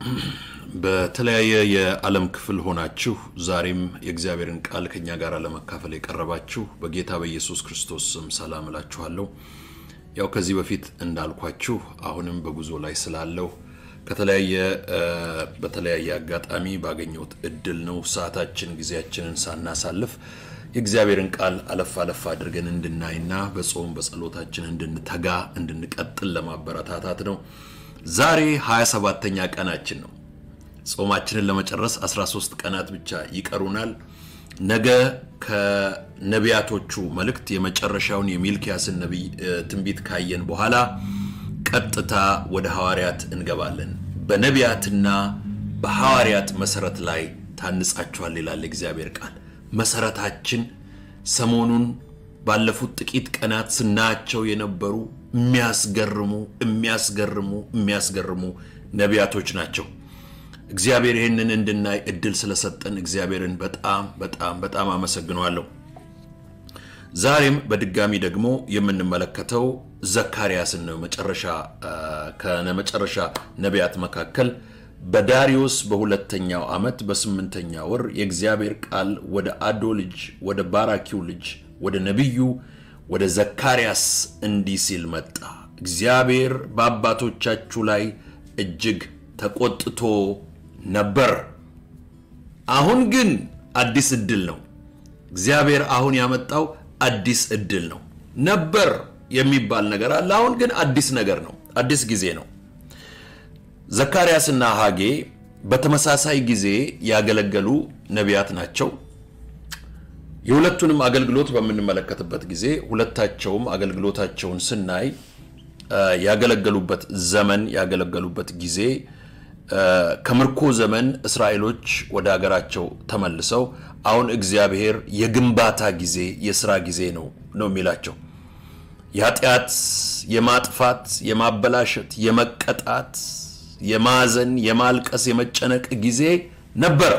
በተለያየ የዓለም ክፍል ሆናችሁ ዛሬም የእግዚአብሔርን ቃል ከኛ ጋር ለመካፈል የቀረባችሁ በጌታ በኢየሱስ ክርስቶስ ስም ሰላም እላችኋለሁ። ያው ከዚህ በፊት እንዳልኳችሁ አሁንም በጉዞ ላይ ስላለው ከተለያየ በተለያየ አጋጣሚ ባገኘሁት እድል ነው ሰዓታችን ጊዜያችንን ሳናሳልፍ የእግዚአብሔርን ቃል አለፍ አለፍ አድርገን እንድናይና በጾም በጸሎታችን እንድንተጋ እንድንቀጥል ለማበረታታት ነው። ዛሬ 27ተኛ ቀናችን ነው። ጾማችንን ለመጨረስ 13 ቀናት ብቻ ይቀሩናል። ነገ ከነቢያቶቹ መልእክት የመጨረሻውን የሚልኪያስን ነቢይ ትንቢት ካየን በኋላ ቀጥታ ወደ ሐዋርያት እንገባለን። በነቢያትና በሐዋርያት መሰረት ላይ ታንጻችኋል ይላል እግዚአብሔር ቃል። መሰረታችን ሰሞኑን ባለፉት ጥቂት ቀናት ስናያቸው የነበሩ የሚያስገርሙ የሚያስገርሙ የሚያስገርሙ ነቢያቶች ናቸው። እግዚአብሔር ይህንን እንድናይ እድል ስለሰጠን እግዚአብሔርን በጣም በጣም በጣም አመሰግነዋለሁ። ዛሬም በድጋሚ ደግሞ የምንመለከተው ዘካርያስን ነው። መጨረሻ ከመጨረሻ ነቢያት መካከል በዳሪዮስ በሁለተኛው ዓመት በስምንተኛ ወር የእግዚአብሔር ቃል ወደ አዶ ልጅ ወደ ባራኪው ልጅ ወደ ነቢዩ ወደ ዘካርያስ እንዲህ ሲል መጣ። እግዚአብሔር በአባቶቻችሁ ላይ እጅግ ተቆጥቶ ነበር። አሁን ግን አዲስ እድል ነው። እግዚአብሔር አሁን ያመጣው አዲስ እድል ነው። ነበር የሚባል ነገር አለ። አሁን ግን አዲስ ነገር ነው። አዲስ ጊዜ ነው። ዘካርያስና ሐጌ በተመሳሳይ ጊዜ ያገለገሉ ነቢያት ናቸው። የሁለቱንም አገልግሎት በምንመለከትበት ጊዜ ሁለታቸውም አገልግሎታቸውን ስናይ ያገለገሉበት ዘመን ያገለገሉበት ጊዜ ከምርኮ ዘመን እስራኤሎች ወደ ሀገራቸው ተመልሰው አሁን እግዚአብሔር የግንባታ ጊዜ የስራ ጊዜ ነው ነው የሚላቸው የኃጢአት የማጥፋት የማበላሸት የመቀጣት የማዘን የማልቀስ የመጨነቅ ጊዜ ነበረ።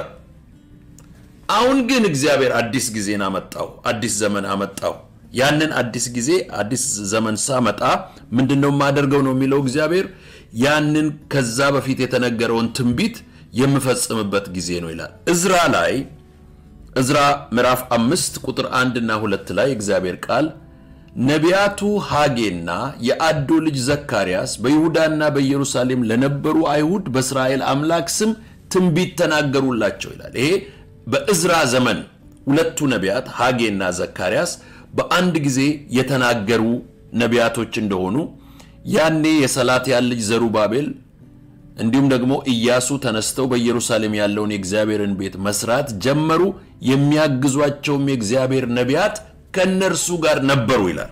አሁን ግን እግዚአብሔር አዲስ ጊዜን አመጣው፣ አዲስ ዘመን አመጣው። ያንን አዲስ ጊዜ አዲስ ዘመን ሳመጣ ምንድን ነው የማደርገው ነው የሚለው እግዚአብሔር ያንን ከዛ በፊት የተነገረውን ትንቢት የምፈጽምበት ጊዜ ነው ይላል። እዝራ ላይ እዝራ ምዕራፍ አምስት ቁጥር አንድና ሁለት ላይ እግዚአብሔር ቃል ነቢያቱ ሐጌና የአዶ ልጅ ዘካርያስ በይሁዳና በኢየሩሳሌም ለነበሩ አይሁድ በእስራኤል አምላክ ስም ትንቢት ተናገሩላቸው ይላል። ይሄ በእዝራ ዘመን ሁለቱ ነቢያት ሐጌና ዘካርያስ በአንድ ጊዜ የተናገሩ ነቢያቶች እንደሆኑ ያኔ የሰላትያል ልጅ ዘሩባቤል እንዲሁም ደግሞ ኢያሱ ተነስተው በኢየሩሳሌም ያለውን የእግዚአብሔርን ቤት መስራት ጀመሩ። የሚያግዟቸውም የእግዚአብሔር ነቢያት ከእነርሱ ጋር ነበሩ ይላል።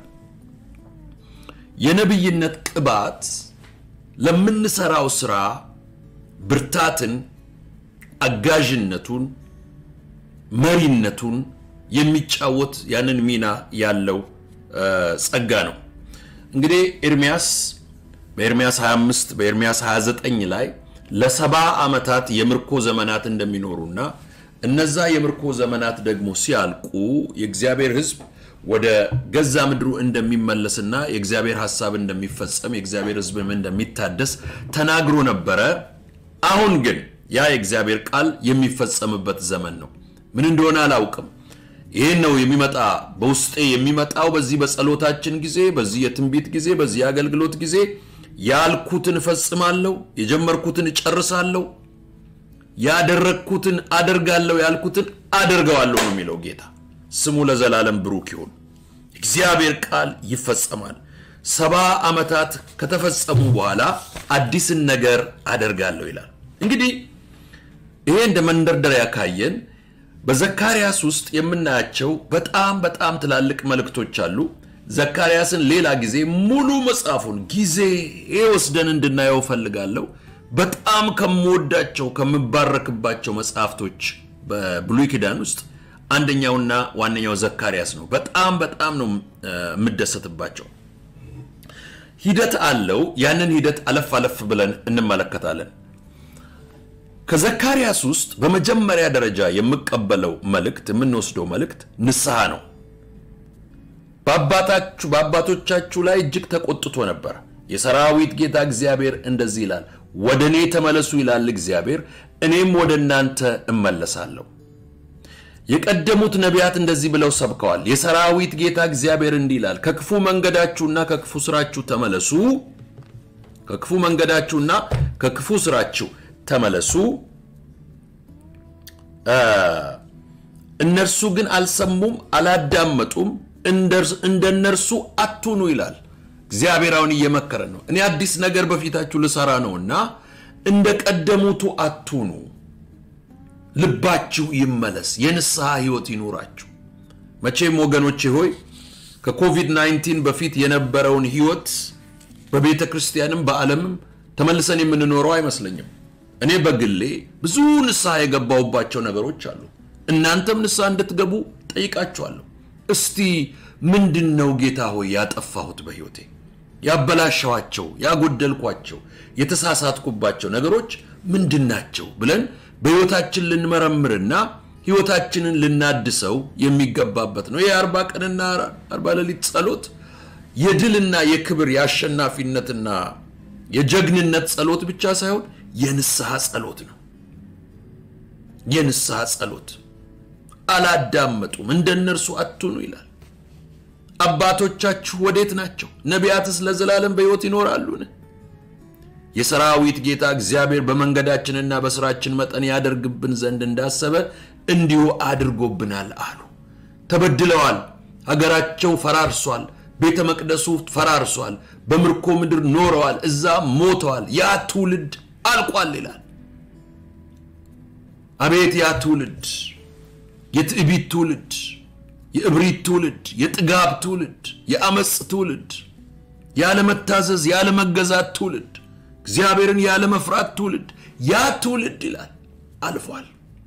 የነቢይነት ቅባት ለምንሰራው ስራ ብርታትን፣ አጋዥነቱን፣ መሪነቱን የሚጫወት ያንን ሚና ያለው ጸጋ ነው። እንግዲህ ኤርሚያስ በኤርሚያስ 25 በኤርሚያስ 29 ላይ ለሰባ ዓመታት የምርኮ ዘመናት እንደሚኖሩና እነዛ የምርኮ ዘመናት ደግሞ ሲያልቁ የእግዚአብሔር ሕዝብ ወደ ገዛ ምድሩ እንደሚመለስና የእግዚአብሔር ሐሳብ እንደሚፈጸም የእግዚአብሔር ሕዝብም እንደሚታደስ ተናግሮ ነበረ። አሁን ግን ያ የእግዚአብሔር ቃል የሚፈጸምበት ዘመን ነው። ምን እንደሆነ አላውቅም። ይህን ነው የሚመጣ በውስጤ የሚመጣው በዚህ በጸሎታችን ጊዜ፣ በዚህ የትንቢት ጊዜ፣ በዚህ የአገልግሎት ጊዜ ያልኩትን እፈጽማለሁ፣ የጀመርኩትን እጨርሳለሁ፣ ያደረግኩትን አደርጋለሁ፣ ያልኩትን አደርገዋለሁ ነው የሚለው ጌታ። ስሙ ለዘላለም ብሩክ ይሁን። እግዚአብሔር ቃል ይፈጸማል። ሰባ ዓመታት ከተፈጸሙ በኋላ አዲስን ነገር አደርጋለሁ ይላል። እንግዲህ ይሄ እንደ መንደርደሪያ ካየን በዘካርያስ ውስጥ የምናያቸው በጣም በጣም ትላልቅ መልእክቶች አሉ። ዘካርያስን ሌላ ጊዜ ሙሉ መጽሐፉን ጊዜ ወስደን እንድናየው ፈልጋለሁ። በጣም ከምወዳቸው ከምባረክባቸው መጽሐፍቶች በብሉይ ኪዳን ውስጥ አንደኛውና ዋነኛው ዘካርያስ ነው። በጣም በጣም ነው የምደሰትባቸው። ሂደት አለው። ያንን ሂደት አለፍ አለፍ ብለን እንመለከታለን። ከዘካርያስ ውስጥ በመጀመሪያ ደረጃ የምቀበለው መልእክት የምንወስደው መልእክት ንስሐ ነው። በአባታችሁ በአባቶቻችሁ ላይ እጅግ ተቆጥቶ ነበር። የሰራዊት ጌታ እግዚአብሔር እንደዚህ ይላል፣ ወደ እኔ ተመለሱ ይላል እግዚአብሔር፣ እኔም ወደ እናንተ እመለሳለሁ። የቀደሙት ነቢያት እንደዚህ ብለው ሰብከዋል። የሰራዊት ጌታ እግዚአብሔር እንዲህ ይላል፣ ከክፉ መንገዳችሁና ከክፉ ስራችሁ ተመለሱ። ከክፉ መንገዳችሁና ከክፉ ስራችሁ ተመለሱ። እነርሱ ግን አልሰሙም፣ አላዳመጡም። እንደ እነርሱ አትሁኑ ይላል እግዚአብሔር። አሁን እየመከረ ነው። እኔ አዲስ ነገር በፊታችሁ ልሰራ ነውና እንደ ቀደሙቱ አትሁኑ። ልባችሁ ይመለስ፣ የንስሐ ህይወት ይኑራችሁ። መቼም ወገኖቼ ሆይ ከኮቪድ-19 በፊት የነበረውን ህይወት በቤተ ክርስቲያንም በዓለምም ተመልሰን የምንኖረው አይመስለኝም። እኔ በግሌ ብዙ ንስሐ የገባሁባቸው ነገሮች አሉ። እናንተም ንስሐ እንድትገቡ ጠይቃችኋለሁ። እስቲ ምንድን ነው ጌታ ሆይ ያጠፋሁት በህይወቴ ያበላሸኋቸው፣ ያጎደልኳቸው፣ የተሳሳትኩባቸው ነገሮች ምንድን ናቸው ብለን በህይወታችን ልንመረምርና ህይወታችንን ልናድሰው የሚገባበት ነው። የአርባ ቀንና አርባ ሌሊት ጸሎት የድልና የክብር የአሸናፊነትና የጀግንነት ጸሎት ብቻ ሳይሆን የንስሐ ጸሎት ነው። የንስሐ ጸሎት አላዳመጡም፣ እንደ እነርሱ አትሁኑ ይላል። አባቶቻችሁ ወዴት ናቸው? ነቢያትስ ለዘላለም በሕይወት ይኖራሉን? የሰራዊት ጌታ እግዚአብሔር በመንገዳችንና በስራችን መጠን ያደርግብን ዘንድ እንዳሰበ እንዲሁ አድርጎብናል አሉ። ተበድለዋል። ሀገራቸው ፈራርሷል። ቤተ መቅደሱ ፈራርሷል። በምርኮ ምድር ኖረዋል። እዛ ሞተዋል። ያ ትውልድ አልቋል ይላል። አቤት ያ ትውልድ የትዕቢት ትውልድ፣ የእብሪት ትውልድ፣ የጥጋብ ትውልድ፣ የአመፅ ትውልድ፣ ያለመታዘዝ ያለመገዛት ትውልድ፣ እግዚአብሔርን ያለመፍራት ትውልድ፣ ያ ትውልድ ይላል አልፏል።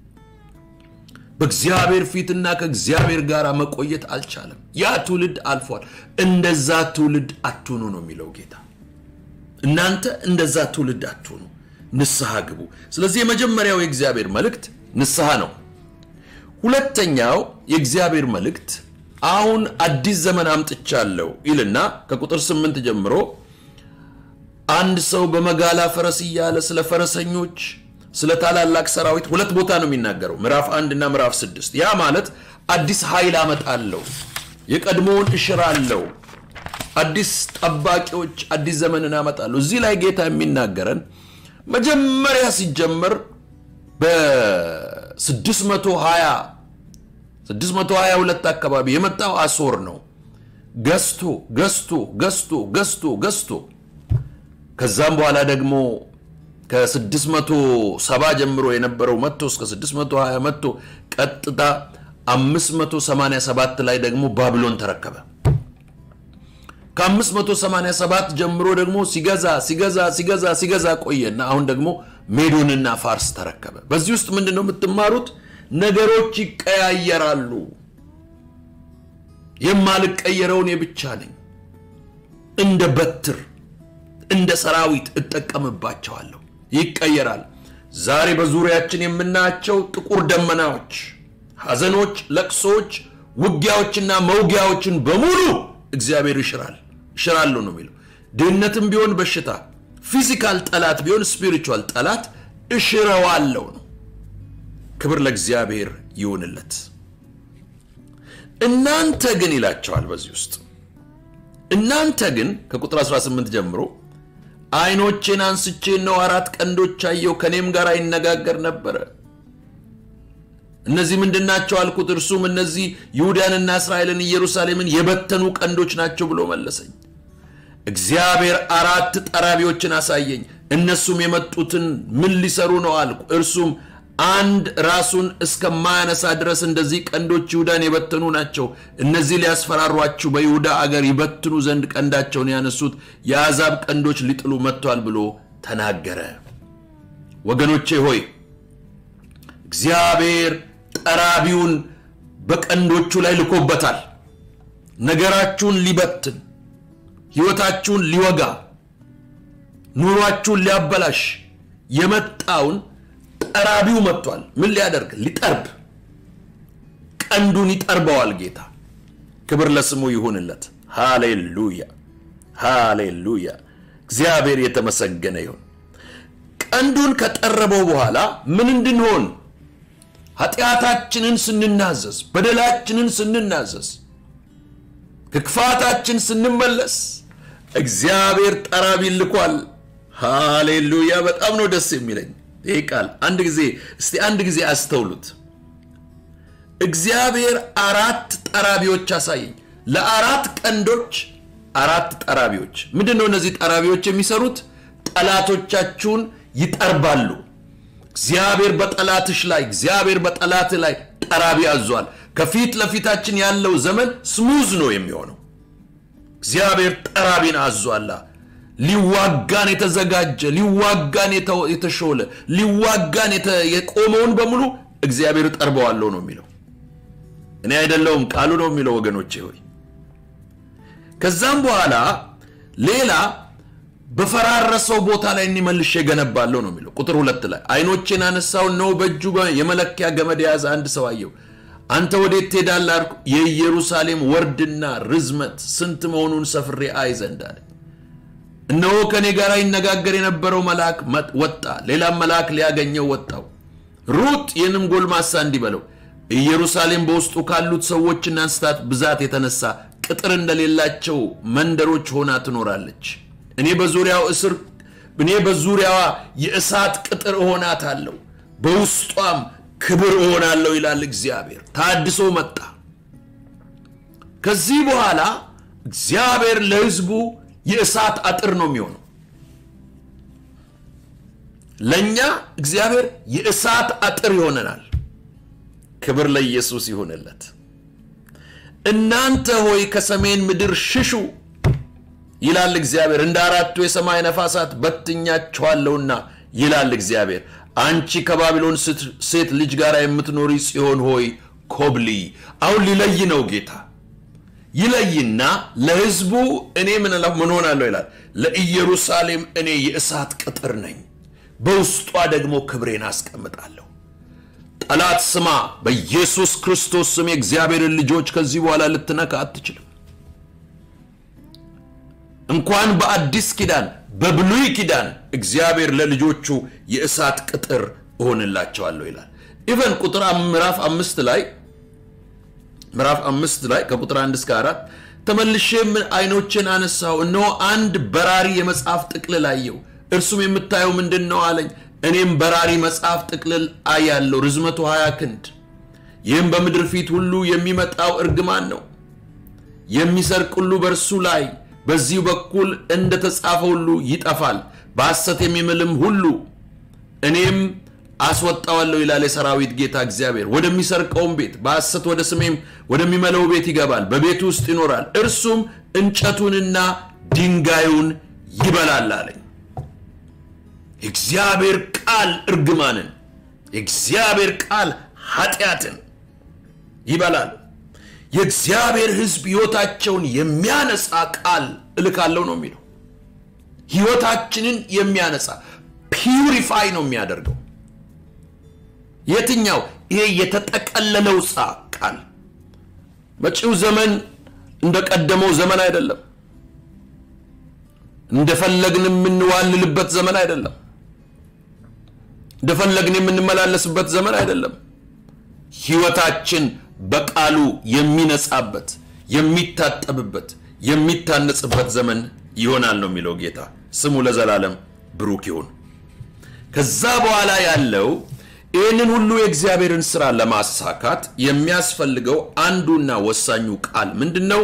በእግዚአብሔር ፊትና ከእግዚአብሔር ጋር መቆየት አልቻለም። ያ ትውልድ አልፏል። እንደዛ ትውልድ አትሁኑ ነው የሚለው ጌታ። እናንተ እንደዛ ትውልድ አትሁኑ፣ ንስሐ ግቡ። ስለዚህ የመጀመሪያው የእግዚአብሔር መልእክት ንስሐ ነው። ሁለተኛው የእግዚአብሔር መልእክት አሁን አዲስ ዘመን አምጥቻለሁ ይልና ከቁጥር ስምንት ጀምሮ አንድ ሰው በመጋላ ፈረስ እያለ ስለ ፈረሰኞች ስለ ታላላቅ ሰራዊት ሁለት ቦታ ነው የሚናገረው፣ ምዕራፍ አንድ እና ምዕራፍ ስድስት ያ ማለት አዲስ ኃይል አመጣለሁ፣ የቀድሞውን እሽራለሁ፣ አዲስ ጠባቂዎች፣ አዲስ ዘመንን አመጣለሁ። እዚህ ላይ ጌታ የሚናገረን መጀመሪያ ሲጀመር በ620 622 አካባቢ የመጣው አሶር ነው። ገዝቶ ገዝቶ ገዝቶ ገዝቶ ገዝቶ ከዛም በኋላ ደግሞ ከ670 ጀምሮ የነበረው መጥቶ እስከ 620 መጥቶ ቀጥታ 587 ላይ ደግሞ ባቢሎን ተረከበ። ከ587 ጀምሮ ደግሞ ሲገዛ ሲገዛ ሲገዛ ሲገዛ ቆየና አሁን ደግሞ ሜዶንና ፋርስ ተረከበ። በዚህ ውስጥ ምንድን ነው የምትማሩት? ነገሮች ይቀያየራሉ። የማልቀየረውን የብቻ ነኝ። እንደ በትር እንደ ሰራዊት እጠቀምባቸዋለሁ። ይቀየራል። ዛሬ በዙሪያችን የምናያቸው ጥቁር ደመናዎች፣ ሐዘኖች፣ ለቅሶች፣ ውጊያዎችና መውጊያዎችን በሙሉ እግዚአብሔር ይሽራል። እሽራለሁ ነው የሚለው። ድህነትም ቢሆን በሽታ፣ ፊዚካል ጠላት ቢሆን ስፒሪቹዋል ጠላት እሽረዋለሁ ነው። ክብር ለእግዚአብሔር ይሁንለት። እናንተ ግን ይላቸዋል በዚህ ውስጥ እናንተ ግን ከቁጥር 18 ጀምሮ ዓይኖቼን አንስቼ ነው አራት ቀንዶች አየሁ፣ ከእኔም ጋር ይነጋገር ነበረ። እነዚህ ምንድን ናቸው አልኩት። እርሱም እነዚህ ይሁዳንና እስራኤልን ኢየሩሳሌምን የበተኑ ቀንዶች ናቸው ብሎ መለሰኝ። እግዚአብሔር አራት ጠራቢዎችን አሳየኝ። እነሱም የመጡትን ምን ሊሰሩ ነው አልኩ። እርሱም አንድ ራሱን እስከማያነሳ ድረስ እንደዚህ ቀንዶች ይሁዳን የበተኑ ናቸው። እነዚህ ሊያስፈራሯችሁ በይሁዳ አገር ይበትኑ ዘንድ ቀንዳቸውን ያነሱት የአሕዛብ ቀንዶች ሊጥሉ መጥቷል ብሎ ተናገረ። ወገኖቼ ሆይ እግዚአብሔር ጠራቢውን በቀንዶቹ ላይ ልኮበታል። ነገራችሁን ሊበትን፣ ሕይወታችሁን ሊወጋ፣ ኑሯችሁን ሊያበላሽ የመጣውን ጠራቢው መጥቷል። ምን ሊያደርግ? ሊጠርብ። ቀንዱን ይጠርበዋል ጌታ። ክብር ለስሙ ይሁንለት። ሃሌሉያ ሃሌሉያ። እግዚአብሔር የተመሰገነ ይሁን። ቀንዱን ከጠረበው በኋላ ምን እንድንሆን ኃጢአታችንን ስንናዘዝ፣ በደላችንን ስንናዘዝ፣ ከክፋታችን ስንመለስ እግዚአብሔር ጠራቢ ልኳል። ሃሌሉያ! በጣም ነው ደስ የሚለኝ ይህ ቃል። አንድ ጊዜ እስቲ አንድ ጊዜ አስተውሉት። እግዚአብሔር አራት ጠራቢዎች አሳየኝ። ለአራት ቀንዶች አራት ጠራቢዎች። ምንድን ነው እነዚህ ጠራቢዎች የሚሰሩት? ጠላቶቻችሁን ይጠርባሉ። እግዚአብሔር በጠላትሽ ላይ እግዚአብሔር በጠላት ላይ ጠራቢ አዟል። ከፊት ለፊታችን ያለው ዘመን ስሙዝ ነው የሚሆነው። እግዚአብሔር ጠራቢን አዟላ። ሊዋጋን የተዘጋጀ ሊዋጋን የተሾለ ሊዋጋን የቆመውን በሙሉ እግዚአብሔር ጠርበዋለሁ ነው የሚለው። እኔ አይደለውም ቃሉ ነው የሚለው ወገኖቼ ሆይ። ከዛም በኋላ ሌላ በፈራረሰው ቦታ ላይ እኒመልሽ የገነባለሁ ነው የሚለው ቁጥር ሁለት ላይ አይኖቼን አነሳው ነው በእጁ የመለኪያ ገመድ የያዘ አንድ ሰው አየው። አንተ ወዴት ትሄዳለህ አልኩ። የኢየሩሳሌም ወርድና ርዝመት ስንት መሆኑን ሰፍሬ አይ ዘንድ አለ። እነሆ ከእኔ ጋር ይነጋገር የነበረው መልአክ ወጣ፣ ሌላም መልአክ ሊያገኘው ወጣው። ሩጥ ይህንም ጎልማሳ እንዲህ በለው ኢየሩሳሌም በውስጡ ካሉት ሰዎችና እንስሳት ብዛት የተነሳ ቅጥር እንደሌላቸው መንደሮች ሆና ትኖራለች። እኔ በዙሪያው እስር እኔ በዙሪያዋ የእሳት ቅጥር እሆናታለሁ፣ በውስጧም ክብር እሆናለሁ ይላል እግዚአብሔር። ታድሶ መጣ። ከዚህ በኋላ እግዚአብሔር ለሕዝቡ የእሳት አጥር ነው የሚሆነው። ለእኛ እግዚአብሔር የእሳት አጥር ይሆነናል። ክብር ለኢየሱስ ይሁንለት። እናንተ ሆይ ከሰሜን ምድር ሽሹ ይላል እግዚአብሔር። እንደ አራቱ የሰማይ ነፋሳት በትኛችኋለሁና ይላል እግዚአብሔር። አንቺ ከባቢሎን ሴት ልጅ ጋር የምትኖሪ ጽዮን ሆይ ኮብሊ። አሁን ሊለይ ነው ጌታ ይለይና ለሕዝቡ እኔ ምን ምን ሆናለሁ ይላል። ለኢየሩሳሌም እኔ የእሳት ቅጥር ነኝ፣ በውስጧ ደግሞ ክብሬን አስቀምጣለሁ። ጠላት ስማ፣ በኢየሱስ ክርስቶስ ስም የእግዚአብሔርን ልጆች ከዚህ በኋላ ልትነካ አትችልም። እንኳን በአዲስ ኪዳን በብሉይ ኪዳን እግዚአብሔር ለልጆቹ የእሳት ቅጥር እሆንላቸዋለሁ ይላል። ኢቨን ቁጥር ምዕራፍ አምስት ላይ ምዕራፍ አምስት ላይ ከቁጥር አንድ እስከ አራት ተመልሼም አይኖችን አነሳው፣ እነሆ አንድ በራሪ የመጽሐፍ ጥቅልል አየሁ። እርሱም የምታየው ምንድን ነው አለኝ። እኔም በራሪ መጽሐፍ ጥቅልል አያለሁ፣ ርዝመቱ ሀያ ክንድ። ይህም በምድር ፊት ሁሉ የሚመጣው እርግማን ነው። የሚሰርቅ ሁሉ በእርሱ ላይ በዚሁ በኩል እንደተጻፈ ሁሉ ይጠፋል፣ በሐሰት የሚምልም ሁሉ እኔም አስወጣዋለሁ ይላል የሰራዊት ጌታ እግዚአብሔር። ወደሚሰርቀውም ቤት በሐሰት ወደ ስሜም ወደሚመለው ቤት ይገባል፣ በቤቱ ውስጥ ይኖራል፣ እርሱም እንጨቱንና ድንጋዩን ይበላል አለኝ። የእግዚአብሔር ቃል እርግማንን፣ የእግዚአብሔር ቃል ኃጢአትን ይበላል። የእግዚአብሔር ሕዝብ ሕይወታቸውን የሚያነጻ ቃል እልካለሁ ነው የሚለው። ሕይወታችንን የሚያነጻ ፒውሪፋይ ነው የሚያደርገው። የትኛው? ይሄ የተጠቀለለው ጻ ቃል መጪው ዘመን እንደቀደመው ዘመን አይደለም። እንደፈለግን የምንዋልልበት ዘመን አይደለም። እንደፈለግን የምንመላለስበት ዘመን አይደለም። ሕይወታችን በቃሉ የሚነጻበት የሚታጠብበት የሚታነጽበት ዘመን ይሆናል ነው የሚለው ጌታ። ስሙ ለዘላለም ብሩክ ይሁን። ከዛ በኋላ ያለው ይህንን ሁሉ የእግዚአብሔርን ስራ ለማሳካት የሚያስፈልገው አንዱና ወሳኙ ቃል ምንድን ነው?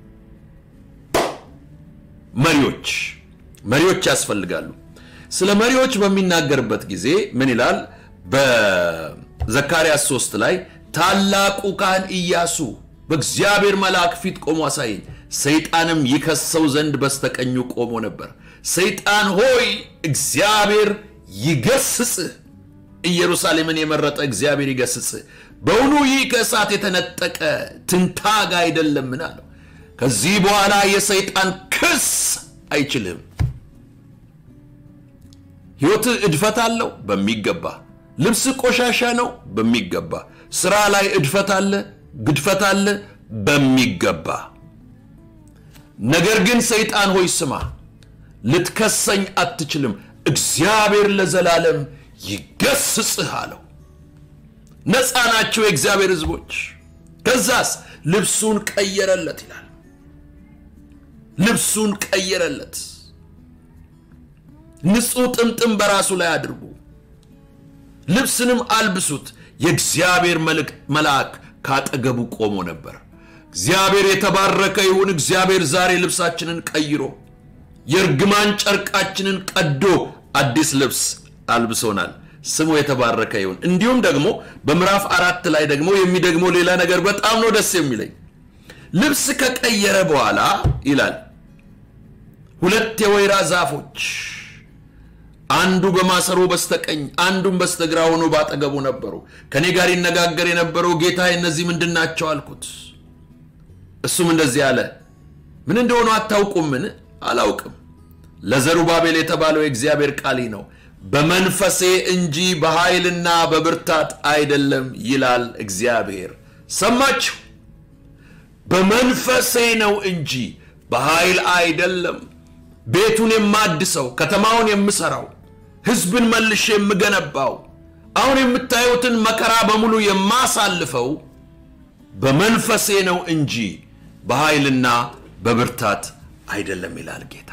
መሪዎች መሪዎች ያስፈልጋሉ። ስለ መሪዎች በሚናገርበት ጊዜ ምን ይላል? በዘካርያስ 3 ላይ ታላቁ ካህን ኢያሱ በእግዚአብሔር መልአክ ፊት ቆሞ አሳየኝ፣ ሰይጣንም ይከሰው ዘንድ በስተቀኙ ቆሞ ነበር። ሰይጣን ሆይ እግዚአብሔር ይገስጽህ፣ ኢየሩሳሌምን የመረጠ እግዚአብሔር ይገስጽህ። በውኑ ይህ ከእሳት የተነጠቀ ትንታግ አይደለምን? አለው። ከዚህ በኋላ የሰይጣን ክስ አይችልህም። ሕይወትህ እድፈት አለው በሚገባ ልብስ ቆሻሻ ነው በሚገባ ስራ ላይ እድፈት አለ፣ ግድፈት አለ በሚገባ ነገር ግን ሰይጣን ሆይ ስማ፣ ልትከሰኝ አትችልም። እግዚአብሔር ለዘላለም ይገስጽህ አለው። ነፃ ናቸው የእግዚአብሔር ሕዝቦች። ከዛስ ልብሱን ቀየረለት ይላል። ልብሱን ቀየረለት። ንጹሕ ጥምጥም በራሱ ላይ አድርጉ፣ ልብስንም አልብሱት። የእግዚአብሔር መልአክ ካጠገቡ ቆሞ ነበር። እግዚአብሔር የተባረከ ይሁን። እግዚአብሔር ዛሬ ልብሳችንን ቀይሮ የእርግማን ጨርቃችንን ቀዶ አዲስ ልብስ አልብሶናል። ስሙ የተባረከ ይሁን። እንዲሁም ደግሞ በምዕራፍ አራት ላይ ደግሞ የሚደግመው ሌላ ነገር በጣም ነው ደስ የሚለኝ። ልብስ ከቀየረ በኋላ ይላል ሁለት የወይራ ዛፎች አንዱ በማሰሮ በስተቀኝ አንዱም በስተግራ ሆኖ ባጠገቡ ነበሩ። ከእኔ ጋር ይነጋገር የነበረው ጌታ እነዚህ ምንድን ናቸው አልኩት። እሱም እንደዚህ አለ፣ ምን እንደሆኑ አታውቁምን? አላውቅም። ለዘሩባቤል የተባለው የእግዚአብሔር ቃል ነው፣ በመንፈሴ እንጂ በኃይልና በብርታት አይደለም ይላል እግዚአብሔር። ሰማችሁ? በመንፈሴ ነው እንጂ በኃይል አይደለም። ቤቱን የማድሰው ከተማውን የምሰራው ሕዝብን መልሼ የምገነባው አሁን የምታዩትን መከራ በሙሉ የማሳልፈው በመንፈሴ ነው እንጂ በኃይልና በብርታት አይደለም ይላል ጌታ።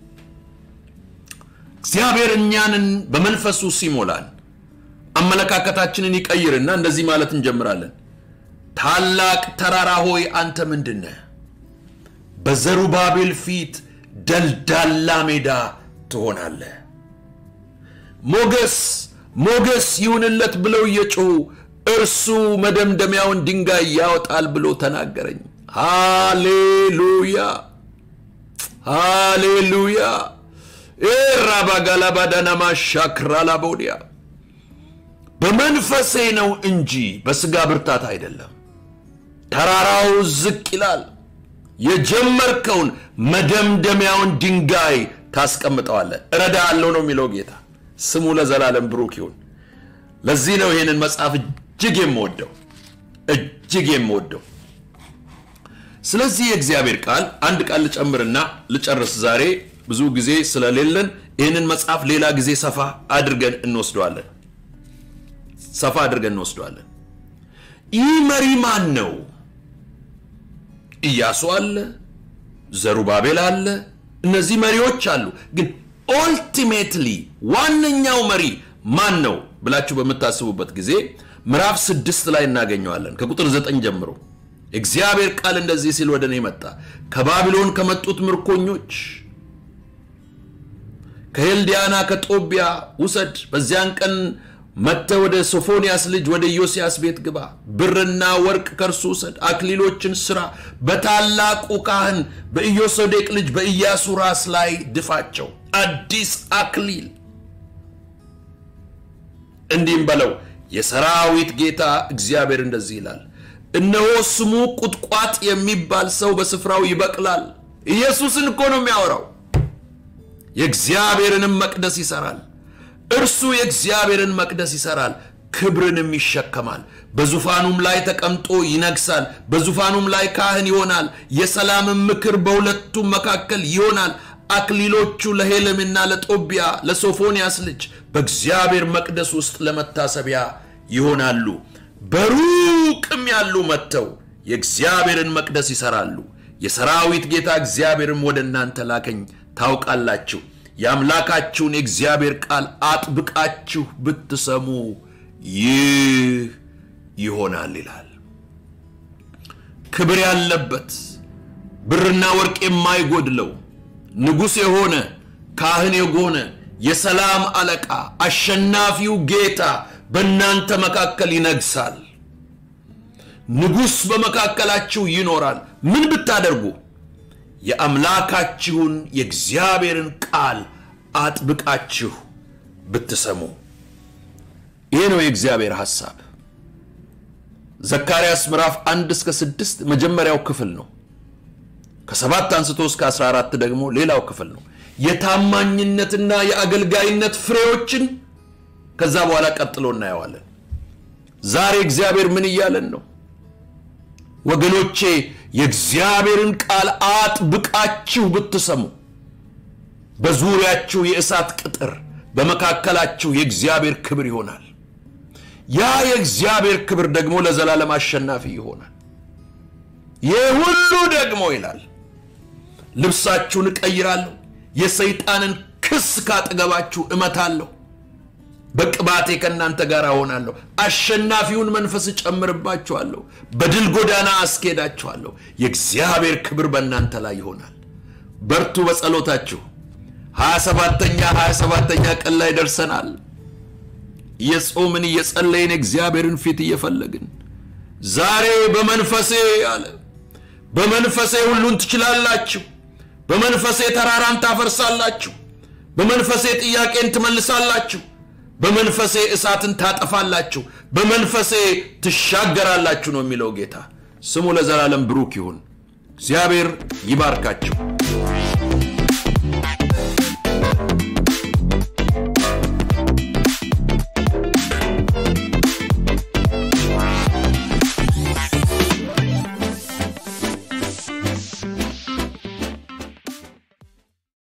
እግዚአብሔር እኛንን በመንፈሱ ሲሞላን አመለካከታችንን ይቀይርና እንደዚህ ማለት እንጀምራለን። ታላቅ ተራራ ሆይ አንተ ምንድነህ? በዘሩባቤል ፊት ደልዳላ ሜዳ ትሆናለህ። ሞገስ ሞገስ ይሁንለት ብለው እየጮሁ እርሱ መደምደሚያውን ድንጋይ ያወጣል ብሎ ተናገረኝ። ሃሌሉያ ሃሌሉያ። ራባጋላባዳናማ ሻክራላቦዲያ በመንፈሴ ነው እንጂ በስጋ ብርታት አይደለም። ተራራው ዝቅ ይላል። የጀመርከውን መደምደሚያውን ድንጋይ ታስቀምጠዋለህ። እረዳሃለሁ ነው የሚለው ጌታ። ስሙ ለዘላለም ብሩክ ይሁን። ለዚህ ነው ይህንን መጽሐፍ እጅግ የምወደው እጅግ የምወደው። ስለዚህ የእግዚአብሔር ቃል አንድ ቃል ልጨምርና ልጨርስ። ዛሬ ብዙ ጊዜ ስለሌለን ይህንን መጽሐፍ ሌላ ጊዜ ሰፋ አድርገን እንወስደዋለን። ሰፋ አድርገን እንወስደዋለን። ይህ መሪ ማን ነው? ኢያሱ አለ፣ ዘሩባቤል አለ፣ እነዚህ መሪዎች አሉ። ግን ኦልቲሜትሊ ዋነኛው መሪ ማን ነው ብላችሁ በምታስቡበት ጊዜ ምዕራፍ ስድስት ላይ እናገኘዋለን ከቁጥር ዘጠኝ ጀምሮ እግዚአብሔር ቃል እንደዚህ ሲል ወደ እኔ መጣ። ከባቢሎን ከመጡት ምርኮኞች ከሄልዲያና ከጦቢያ ውሰድ። በዚያን ቀን መጥተህ ወደ ሶፎንያስ ልጅ ወደ ኢዮስያስ ቤት ግባ። ብርና ወርቅ ከእርሱ ውሰድ። አክሊሎችን ስራ፣ በታላቁ ካህን በኢዮሶዴቅ ልጅ በኢያሱ ራስ ላይ ድፋቸው። አዲስ አክሊል እንዲህም በለው የሰራዊት ጌታ እግዚአብሔር እንደዚህ ይላል፣ እነሆ ስሙ ቁጥቋጥ የሚባል ሰው በስፍራው ይበቅላል። ኢየሱስን እኮ ነው የሚያወራው። የእግዚአብሔርንም መቅደስ ይሰራል። እርሱ የእግዚአብሔርን መቅደስ ይሰራል፣ ክብርንም ይሸከማል። በዙፋኑም ላይ ተቀምጦ ይነግሳል። በዙፋኑም ላይ ካህን ይሆናል። የሰላምን ምክር በሁለቱም መካከል ይሆናል። አክሊሎቹ ለሄለምና ለጦቢያ ለሶፎንያስ ልጅ በእግዚአብሔር መቅደስ ውስጥ ለመታሰቢያ ይሆናሉ። በሩቅም ያሉ መጥተው የእግዚአብሔርን መቅደስ ይሰራሉ። የሰራዊት ጌታ እግዚአብሔርም ወደ እናንተ ላከኝ። ታውቃላችሁ የአምላካችሁን የእግዚአብሔር ቃል አጥብቃችሁ ብትሰሙ ይህ ይሆናል ይላል። ክብር ያለበት ብርና ወርቅ የማይጎድለው ንጉሥ የሆነ ካህን የሆነ የሰላም አለቃ አሸናፊው ጌታ በእናንተ መካከል ይነግሳል። ንጉሥ በመካከላችሁ ይኖራል። ምን ብታደርጉ? የአምላካችሁን የእግዚአብሔርን ቃል አጥብቃችሁ ብትሰሙ። ይህ ነው የእግዚአብሔር ሐሳብ። ዘካርያስ ምዕራፍ አንድ እስከ ስድስት መጀመሪያው ክፍል ነው። ከሰባት አንስቶ እስከ 14 ደግሞ ሌላው ክፍል ነው። የታማኝነትና የአገልጋይነት ፍሬዎችን ከዛ በኋላ ቀጥሎ እናየዋለን። ዛሬ እግዚአብሔር ምን እያለን ነው? ወገኖቼ የእግዚአብሔርን ቃል አጥብቃችሁ ብትሰሙ በዙሪያችሁ የእሳት ቅጥር በመካከላችሁ የእግዚአብሔር ክብር ይሆናል። ያ የእግዚአብሔር ክብር ደግሞ ለዘላለም አሸናፊ ይሆናል። ይህ ሁሉ ደግሞ ይላል ልብሳችሁን እቀይራለሁ፣ የሰይጣንን ክስ ካጠገባችሁ እመታለሁ፣ በቅባቴ ከእናንተ ጋር እሆናለሁ፣ አሸናፊውን መንፈስ እጨምርባችኋለሁ፣ በድል ጎዳና አስኬዳችኋለሁ። የእግዚአብሔር ክብር በእናንተ ላይ ይሆናል። በርቱ በጸሎታችሁ። ሀያ ሰባተኛ ሀያ ሰባተኛ ቀን ላይ ደርሰናል። እየጾምን እየጸለይን እግዚአብሔርን ፊት እየፈለግን ዛሬ በመንፈሴ አለ በመንፈሴ ሁሉን ትችላላችሁ፣ በመንፈሴ ተራራን ታፈርሳላችሁ፣ በመንፈሴ ጥያቄን ትመልሳላችሁ፣ በመንፈሴ እሳትን ታጠፋላችሁ፣ በመንፈሴ ትሻገራላችሁ ነው የሚለው ጌታ። ስሙ ለዘላለም ብሩክ ይሁን። እግዚአብሔር ይባርካችሁ።